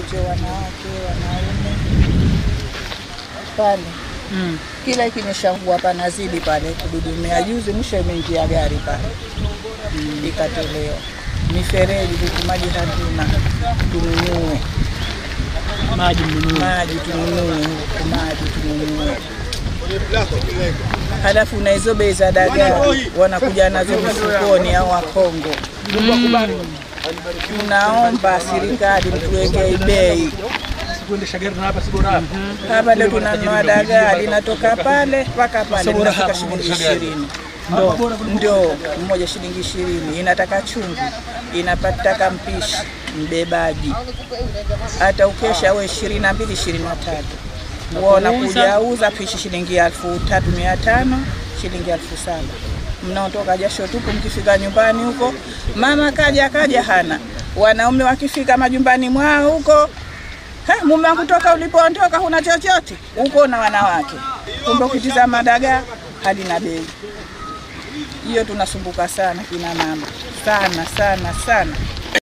wote, wanawake, wanaume pale Mm. kila ikinyeshangua panazidi pale kududumia. Juzi mwisho imeingia gari pale mm. ikatolewa mifereji, huku maji hatuna, tununue Maji mnunue. maji, tununue huku maji tununue. Halafu na hizo bei za dagaa wanakuja nazo mifukoni au Wakongo. Tunaomba serikali mtuwekee bei Kuendesha gari na hapa si bora. hapa leo tunanunua dagaa linatoka pale mpaka pale linafika shilingi ishirini ndo ndo mmoja shilingi ishirini inataka chumvi inapataka mpishi mbebaji hata ukesha we ishirini na mbili ishirini na tatu wona kuja uza pishi shilingi elfu tatu mia tano shilingi elfu saba mnaotoka jasho tupu mkifika nyumbani huko mama kaja kaja hana wanaume wakifika majumbani mwao huko Ha, mume wangu toka ulipoondoka huna chochote, uko na wanawake. Kumbe ukitizama dagaa halina bei. Hiyo tunasumbuka sana kina mama, sana sana sana.